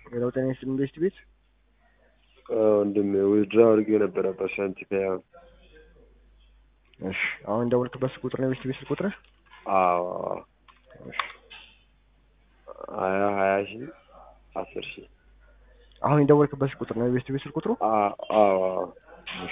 ሌላው ጤና ይስጥልኝ ቤስት ቤት ወንድም ዊዝድራ አድርጌ ነበረ በሳንቲፒያ እሺ አሁን እንደወልክበት ስልክ ቁጥር ነው የቤስት ቤት ስልክ ቁጥር አዎ እሺ ሀያ ሀያ ሺ አስር ሺ አሁን እንደወልክበት ስልክ ቁጥር ነው የቤስት ቤት ስልክ ቁጥሩ አዎ አዎ እሺ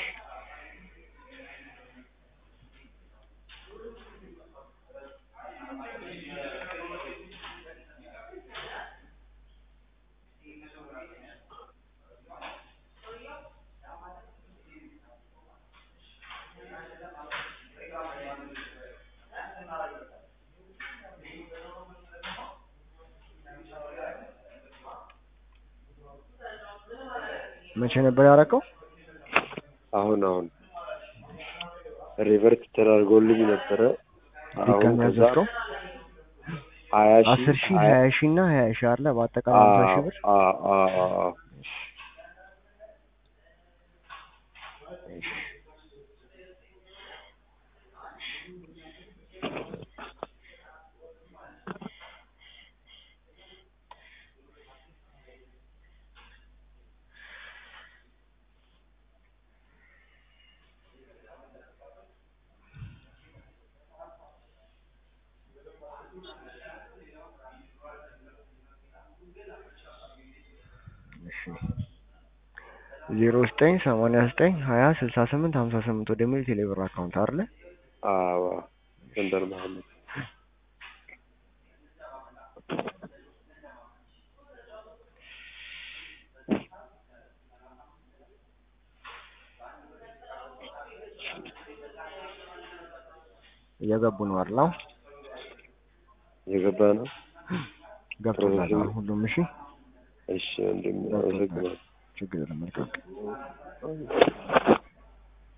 መቼ ነበር ያደረከው? አሁን አሁን ሪቨርት ተደርጎልኝ ነበረ። አሁን ድጋሚ ከዛ ያዘዝከው? ሀያ ሺ አስር ሺህ ሀያ ሺህ እና ሀያ ሺህ አለ በአጠቃላይ ሀምሳ ሺህ ብር አዎ አዎ አዎ እሺ ዜሮ ዘጠኝ ሰማንያ ዘጠኝ ሀያ ስልሳ ስምንት ሀምሳ ስምንት ወደሚል ቴሌብር አካውንት አይደለ? አዎ ጎንደር መሀመድ እየገቡ ነው አይደል? አሁን የገባ ነው። ገብቶላል አሁን ሁሉም። እሺ እሺ ወንድም አመሰግናለሁ። ችግር የለም መልካም